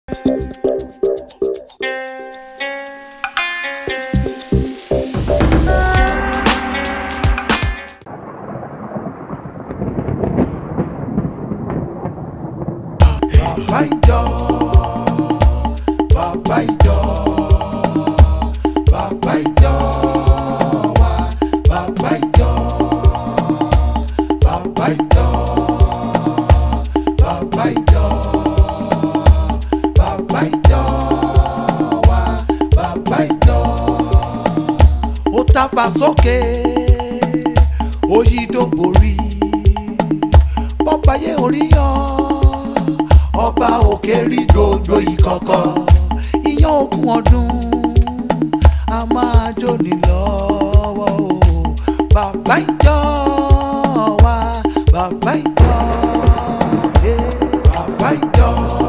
bàbá ìjọ bàbá ìjọ bàbá ìjọ wa bàbá ìjọ bàbá ìjọ bàbá ìjọ bàbá ìjọ wa bàbá ìjọ. ó tàpá sókè ó yí dògbòrí bọ́báyé orí yan ọba òkè rí gbogbo ìkọ̀kọ̀ iyán ogún ọdún a máa jóni lọ́wọ́ o bàbá ìjọ wa bàbá ìjọ eh, bàbá ìjọ.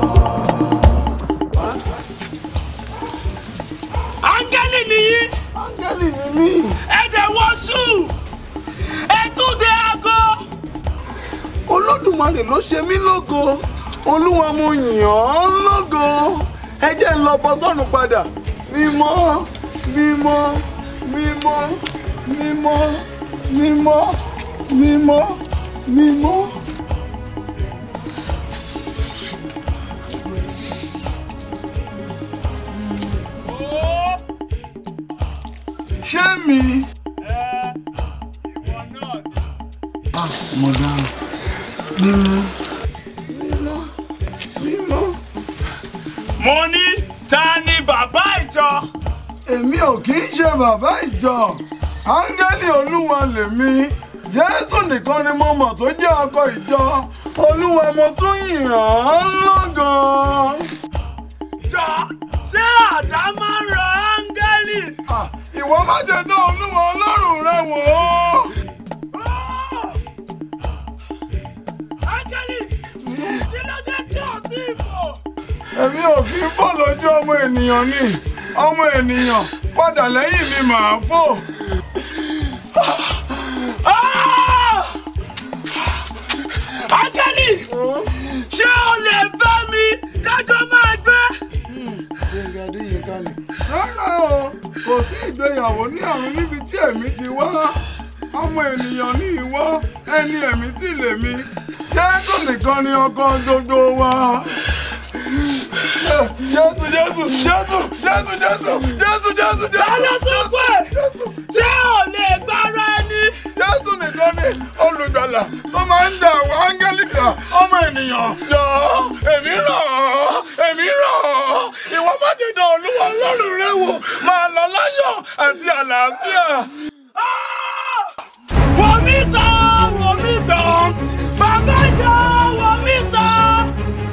áńgẹ́lì nìyí áńgẹ́lì ni mí ẹ̀jẹ̀ wọ́ṣù ẹ̀túndé aago olódùmarè ló ṣe mí lógo olúwa mo yìn ọ́ lógo ẹ jẹ́ ń lọ bọ́ sọ́run padà mímọ́ mímọ́ mímọ́ mímọ́ mímọ́ mímọ́ mímọ́. ó ṣé mi. ẹ ìwọ náà ni. mo dáhùn mímọ́ mímọ́ mímọ́. mo ní ta ni bàbá ìjọ èmi ò kì í ṣe bàbá ìjọ áńgẹ́lì olúwa lèmi jésù nìkan ni mo mọ̀ tó jẹ́ ọkọ ìjọ olúwa mo tún yìn án lọ́gàn. jọ ṣé àdá máa ń rọ áńgẹ́lì. Ah, ìwọ má jẹ́ dán olúwa ọlọ́run rẹ wò ó. Ó! áńgẹ́lì kí ló dé tí ò tí ì fò. èmi ò kì í fò lójú ọmọ ènìyàn ni ọmọ ènìyàn padà lẹ́yìn mi màá fò. Ah! áńgẹ́lì ṣé o lè fẹ́ mi kájọ máa gbé. Gbẹ̀ngà Adéyínká ni. Rárá o, kò sí ìgbéyàwó ní ọ̀run níbi tí èmi ti wá. Ọmọ ènìyàn ní ìwọ, ẹni ẹ̀mí tí lèmi. Jésù nìkan ni ọkọ gbogbo wa. Jésù Jésù Jésù Jésù Jésù Jésù Jésù Tálọ́ tó Jésù pé Jésù ṣé o lè gbára ẹni. Jésù nìkan ni olùgbàlà tó máa ń dà wá áńgẹ́lì dà ọmọ ènìyàn. Jọ èmi rọ̀ ọ́ èmi rọ̀ ọ́ ìwọ má ti dán olúwa ọlọ́run rẹ wò máa lọ láyọ̀ àti àlàáfíà. Wò mí sàn, wò mí sàn, bàbá ìjọ wò mí sàn.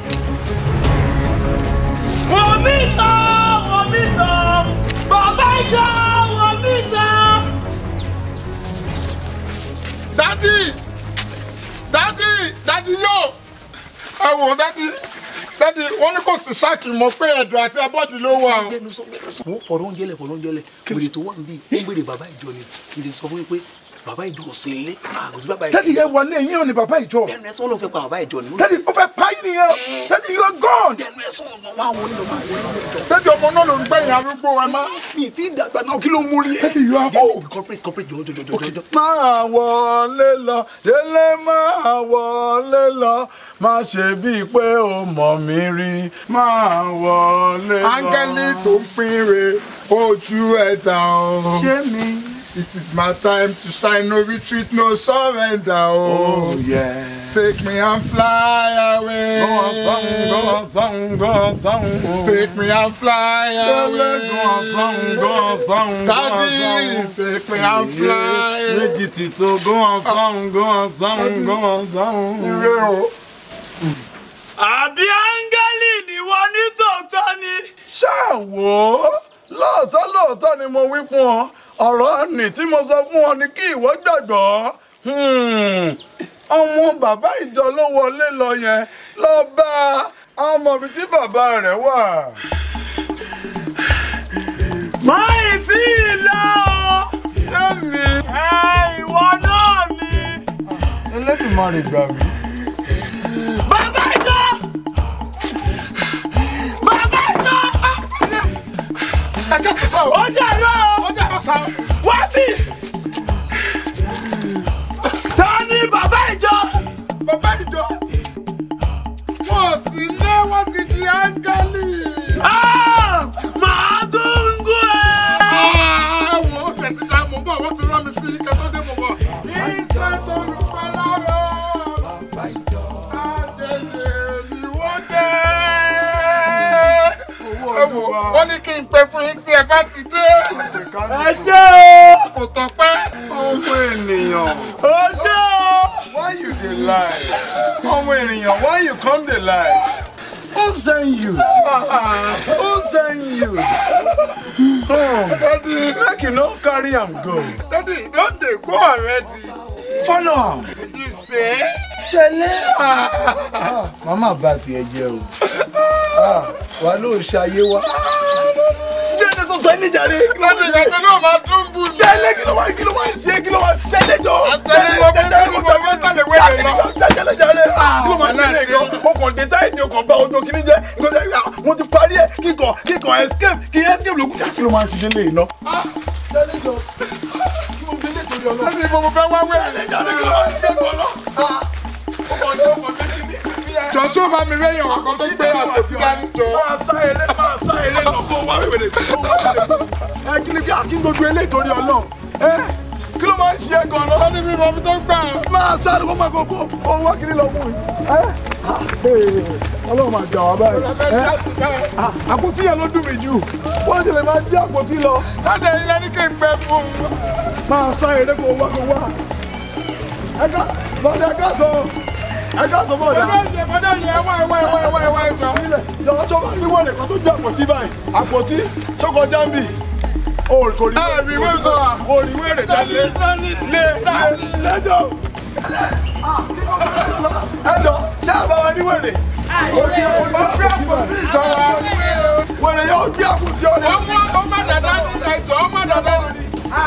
Wò mí sàn, wò mí sàn, bàbá ìjọ wò mí sàn. dádì dádì dádì yóò ẹ wò dádì dádì wọn ní kò sí ṣáàkì mọ pé ẹ̀dùn àti abọ́dì ló wà o. gbẹnu sọ gbẹnu sọ. mo fọ̀rọ̀ oúnjẹ lẹ̀ fọ̀rọ̀ oúnjẹ lẹ̀ wèrè tó wà níbí ó ń gbèrè bàbá ìjọ ni kì í sọ fún mi pé bàbá ìjọ ò sí ilé kò sí bàbá ìjọ. Daddy yẹn wọlé yín ò ní bàbá ìjọ. ẹnu ẹ sọ wọn ló fẹ́ pa bàbá ìjọ ni. Daddy ó fẹ́ pa yín nìyẹn. Daddy you are gone. ẹnu ẹ sọ wọn wá wọn nílò máa wọlé ọmọ ìjọ. dádì ọmọ náà ló ń gbẹ̀yìn arúgbó ẹ má. mi ì tí ì dàgbà náà kí ló mú rí ẹ. Daddy you are old. corporate corporate jọjọ jọjọ jọjọ. máa wọlé lọ délé máa wọlé lọ má ṣe bíi pé o mọ̀ mí rí máa wọlé lọ. áńgẹ́lì tó ń pinre ojú ẹ̀dá o. ṣé mi. It is my time to shine, no retreat, no surrender. Oh, yeah. take me and fly away. Gbọ́n sọ́hún gbọ́n sọ́hún gbọ́n sọ́hún. Take me and fly Délé away. gbọ́n sọ́hún gbọ́n sọ́hún gbọ́n Daddy, sọ́hún. take me and fly. méjì ti tó gbọ́n sọ́hún gbọ́n sọ́hún gbọ́n sọ́hún. Ire o. Àbí áńgẹ́lì níwọ ní tòótọ́ ni. ṣáà wò ó lóòótọ́ lóòótọ́ ni mo wí fún ọ ọ̀rọ̀ nì tí mo sọ fún ọ ni kí ìwọ gbàgbọ́ Hmm. ọmọ bàbá ìjọ ló wọlé lọ yẹn lọ bá ọmọ ibi tí bàbá rẹ̀ wà. Máì tí ì lọ o. Yẹ́mi Ẹ ìwọ náà ni. Elédùmarè gbà mí. Bàbá ìjọ! Bàbá sá o. ó dàrú o. ó dàrú sá o. wá bí. ta ni bàbá ìjọ. bàbá ìjọ wọn ò sí lé wọn ti di áńgẹ́lì. Ah, màá gúngún ẹ. àwọn ó tẹ̀sí dá mọ̀ bọ̀ wọ́n ti rán mi sí ike tó dé mọ̀ bọ̀. iṣẹ́ tó ń pa lára àjẹjẹ ni wọ́n jẹ́. ẹ wò wọ́n ní kí n pè fún yín tí ẹ bá ti dé. ẹ ṣé o. kò tọ́pẹ́. ọmọ ènìyàn ó ṣé o. why you dey lie ọmọ ènìyàn why you come dey lie who send you who send you oh, Daddy, make you no carry am go Daddy, don dey go already. follow am You say? tẹ̀lé. màmá bá tiẹ̀ jẹ́ o Ah, wà ló ṣe ayé wa. jẹ́ni tó sọ ẹni jàre. Daddy, ìyàtọ̀ náà máa tún bù mí. tẹ̀lé kí ló wá kí ló wá ṣe kí ló wá tẹ̀lé jọ. Àtẹ̀lé lọ fún tẹ̀lé lọ fún tẹ̀lé wẹ̀rẹ̀ lọ. tẹ̀lé jàre. kí ló máa tẹ̀lé gan. mo kàn dé táyì ní ọkàn bá ojú kìíní jẹ́ nǹkan tẹ́ ah, mo ti parí ẹ̀ kíkọ̀ kíkọ̀ escape kí escape ló kú. kí ló máa ń ṣiṣẹ́ lé iná. tẹ̀lé jọ kí mo gbé nítorí ọlọ́run. Daddy, mo mo fẹ́ wá wẹ̀rẹ̀. tẹ̀lé jàre kí ló máa ń ṣe gan náà. ó kàn dé ọkàn dé kíní. Jọ̀sọ́ bá mi rẹ́yìn ọ̀kan tó gbé àpótí dání jọ. máa sá eré máa sá eré lọ kó wá wíwèrè kó wá wíwèrè. ẹ kí ni kí kí n gbogbo eléyìí torí ọlọ́run ẹ kí ló máa ń ṣe é gan-an. Daddy, mi mọ̀ mi tó gbà. máa sáré wọ́n máa gbogbo ohun wá kiri lọ fún mi. ẹ ọlọ́run máa jà wá báyìí. ẹ àpótí yẹn ló dùn mí jù wọ́n ti lè máa dí àpótí lọ. Daddy, ilé ní kí n gbẹ fún un. máa sá eré kó wá kó wá. ẹ ká bọ́dẹ ẹ ká sọ ẹ ká sọ bọ́dẹ. Bọ́dọ̀ yẹ bọ́dọ̀ yẹ ẹwà ẹwà ẹwà ẹwà ẹwà ẹjọ. ilẹ̀ yọ̀ọ́ sọ́kọ́ ní wọ́ọ̀lẹ̀ kan tó gbé àpótí báyìí àpótí sọ́kọ́ jámbì o kò rí Ẹ rí wẹ́ẹ̀ sọ wa. o rí wẹ́rẹ̀ tẹ́lẹ̀ lé lé lẹ́jọ́ ẹjọ́ ṣé àbá wa ní wẹ́rẹ̀ o kí o ní àpótí Ìjọ wa. wẹ́rẹ̀ yóò gbé àpótí ọ̀rẹ́ Ọmọ ọmọ dàda ní ẹjọ́ ọmọ dàda ní.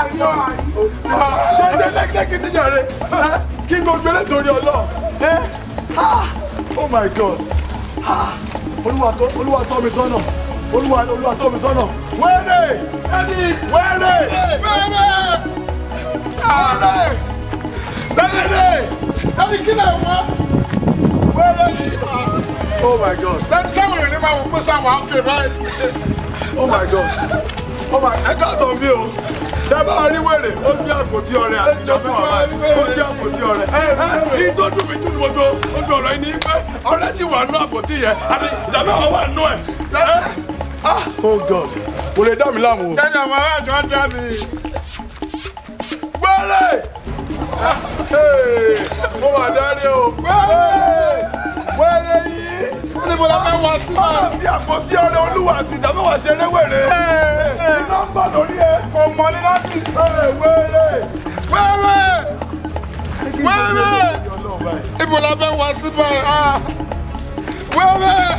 tẹ́tẹ́ lẹ́kẹ́lẹ́kẹ́ níjà rẹ̀ kí n gbogbo eré torí ọlọ́ ẹ oh my god Ah, olúwa tọ́ olúwa tọ́ mi sọ́nà olúwa olúwa tọ́ mi sọ́nà wẹ́rẹ̀ Daddy, wẹ́rẹ̀ wẹ́rẹ́. wẹ́rẹ̀ Daddy, Daddy, kí lè wọ́n? wẹ́rẹ̀ oh my god Daddy, sáwọn èèyàn ní máa wò pé sáwọn àókè báyìí. oh my god oh my ẹ ká sọ bí o dábàá rí wèrè ó gbé àpótí ọrẹ àtijọ́ fún wa báyìí ó gbé àpótí ọrẹ ẹ ní tó dùn mí jù ní gbogbo gbogbo ọ̀rọ̀ yìí ni pé ọrẹ sì wà nú àpótí yẹn àti ìdáná wa wà nú ẹ. ah oh god kò lè dá mi láàmú o. Daddy, àwọn aráàjọ dá mi. wẹ́rẹ̀ mo wà dárí o wẹ́rẹ̀ yìí Níbo la fẹ́ wá sí náà? bí àpótí ọrẹ olúwa àti ìdáná wa ṣeré wèrè iná ń bà lórí ẹ. Kò mọ ní láti. wẹ́rẹ̀ wẹ́rẹ̀. Wẹ́rẹ́! Wẹ́rẹ́! Níbo la fẹ́ wá sí báyìí? Ah! Wẹ́rẹ́!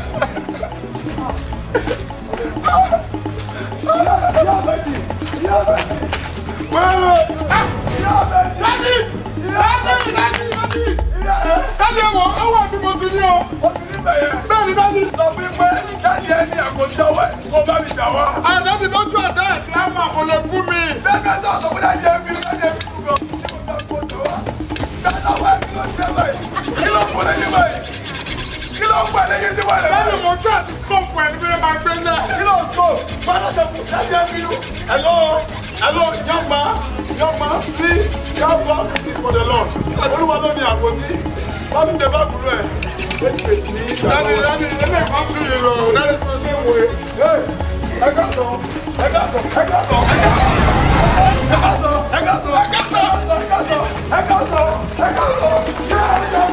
Wẹ́rẹ́! Ah! Dádì! Dádì! Dádì! Dádì! Dádì ẹ̀wọ̀n ẹ̀wọ̀n bí mo ti ní o. ó ti ní bẹ̀yẹ. Bẹ́ẹ̀ni dádì. sọ fún pé dáàdi ẹ ní àpótí ọwọ́ ẹ̀ kó bá mi gbà wá. Àdádì lójú àdá ẹ̀ tí a máa kò lè fún mi. Bẹ́ẹ̀ni tó sọ fún dáàdi ẹ bí dáàdi ẹ bí kú lọ. Dáàdi ọwọ́ ẹ̀ kí ló ṣe báyìí? Kí ló ń pọ̀ lẹ́yìn báyìí? Kí ló ń pọ̀ lẹ́yìn sí wàlẹ̀ Dádì báyìí? mo tún àti kọ́ọ̀pù ẹ̀ níbi ẹ̀ máa gbé náà. Kí ló ń sọ? Bàbá sọ fún dáàdi ẹ bí lù. Hello, hello, young man, young man, please, your box is for the loss. Olúwa ló ní àpótí. Wọ́n ní bẹ̀rẹ̀ àbúrò ẹ̀. Méjì méjì ní ìgbà Dádì wọn. dádì ilé ẹ̀kọ́ tún yìí lọ. Dádì tó ṣe wò é. Hey, ẹ ká sọ, ẹ ká sọ, ẹ ká sọ, ẹ ká sọ, ẹ ká sọ, ẹ ká sọ, ẹ ká sọ, ẹ ká sọ, ẹ ká sọ, ẹ ká sọ.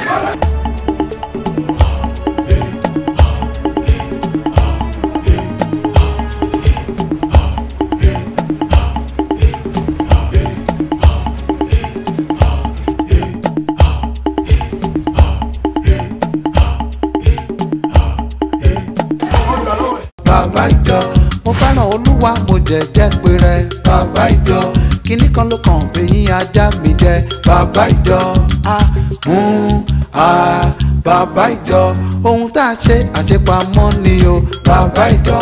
bàbá ìjọ mo fẹ́ràn olúwa mo jẹ̀jẹ́ pé rẹ bàbá ìjọ kínní kan ló kàn eyín ajá mi jẹ bàbá ìjọ a ń a bàbá ìjọ ohun tá a ṣe àṣepamọ́ ni o bàbá ìjọ